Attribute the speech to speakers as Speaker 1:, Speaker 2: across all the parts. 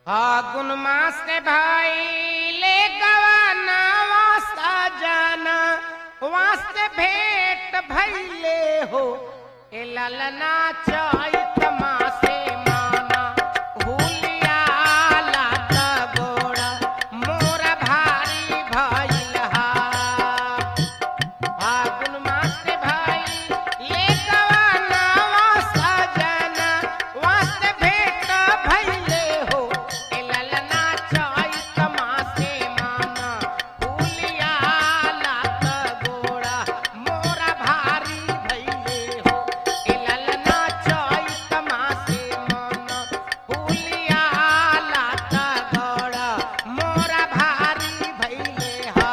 Speaker 1: फागुन मास के भाई ले गवाना वास्ता जाना वास्ते भेंट भैले हो ए ललना चैत मासे माना हुलिया लाता गोड़ा मोरा भारी भइल हा फागुन मास के भाई ले गवाना वास्ता जाना वास्ते भेंट भइले हो ए ललना चैत मासे माना हुलिया लात गोड़ा मोरा भारी भइले हो ए ललना चैत मासे माना हुलिया लात गोड़ा मोरा भारी भइले हा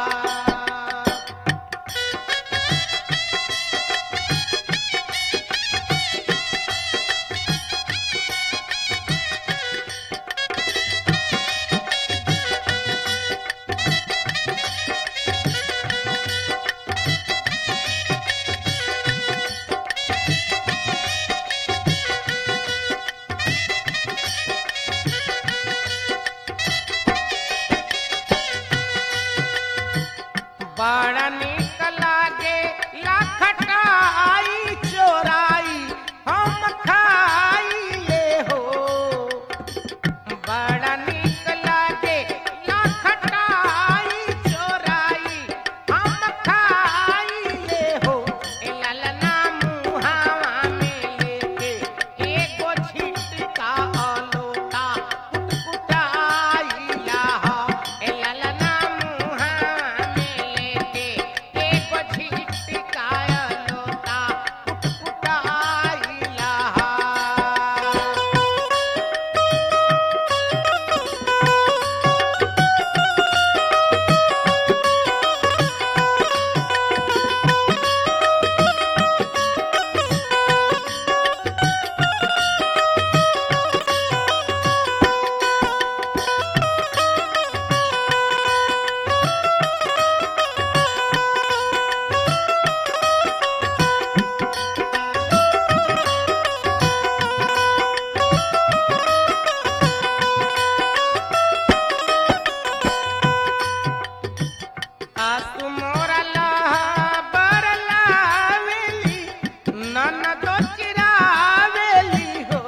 Speaker 1: बड़ा निक लागे लखटाई चोराई हम खाइले हो बड़ा निक लागे लखटाई चोराई हम खाइले हो ए ललना मुहावा में लेके एगो छिटका अलोटा कुटकुटाइला हो ए ललना मुहावा में लेके एगो छिटका अलोटा कुटकुटाइला हो आसु मोरा लहबर लावेली, ननद चिरावेली हो।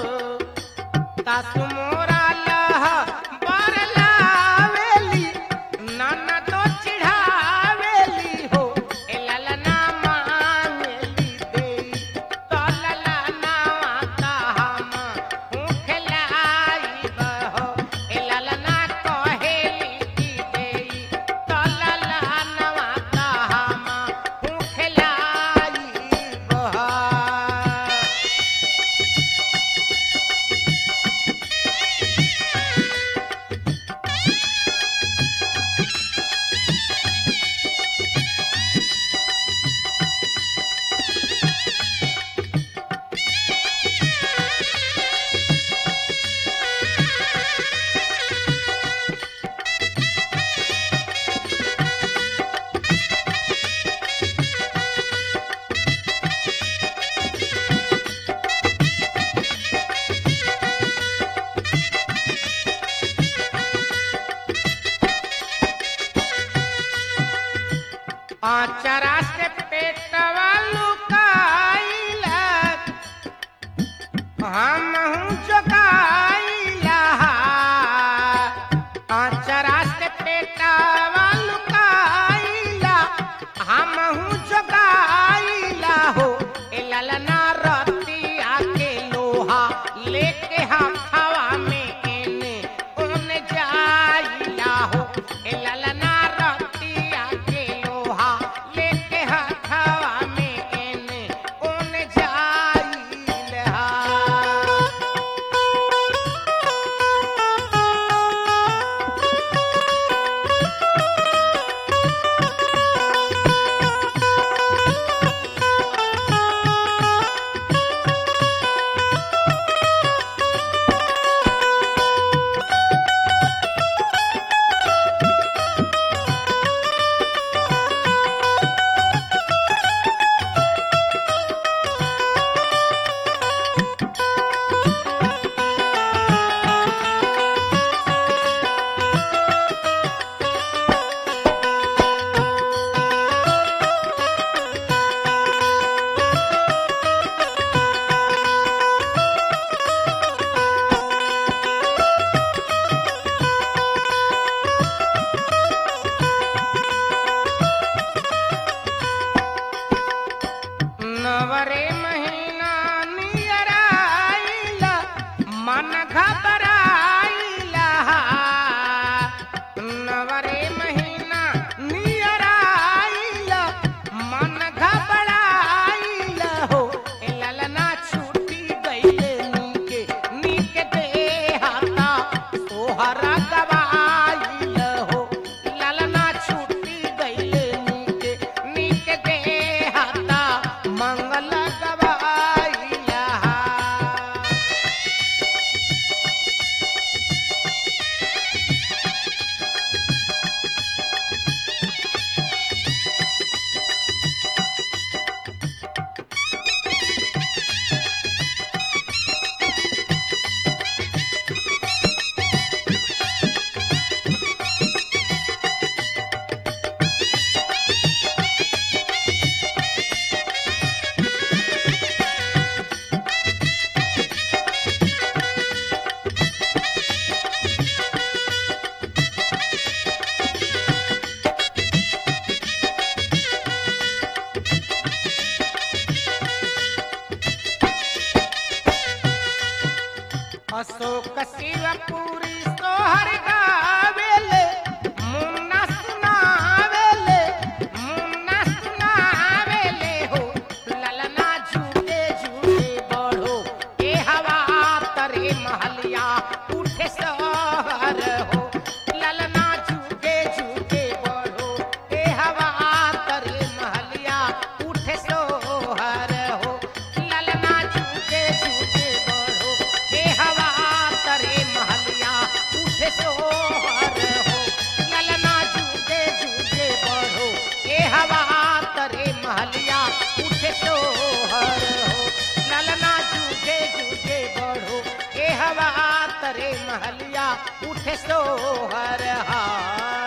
Speaker 1: सासु मोरा लहबर लावेली, ननद चिढ़ावेली हो। ए ललना मांगेली देई, त ललनावा कहमा ऊखलाइब हो। ए ललना कहेली की देई, त ललनावा कहमा ऊखलाइब हो। आचरा से पेटवा लुकाइला हम हूँ जोगाइला आचरा से पेटवा लुकाइला हम हूँ जोगाइला हो ए ललना रतिया के लोहा लेके हाथवा में एने ओने जाइला हो ए ललना रतिया के लोहा लेके हाथवा में एने ओने जाइला अशोक शिवपुरी सोहर गावेले मुन्ना सुनावेले मुन्ना सुनावेले हो ललना झूठे झूठे बढ़ो ए हवा तरे महलिया उठे सहर हो ललना झूठे झूठे बढ़ो ए हवा तरे महलिया उठे सोहर हो ललना झूठे झूठे बढ़ो ए हवा तरे महलिया उठे सोहर हो ललना झूठे झूठे बढ़ो ए हवा तरे महलिया उठे सोहर हो ललना झूठे झूठे बढ़ो ए हवा तरे महलिया उठे सोहर हा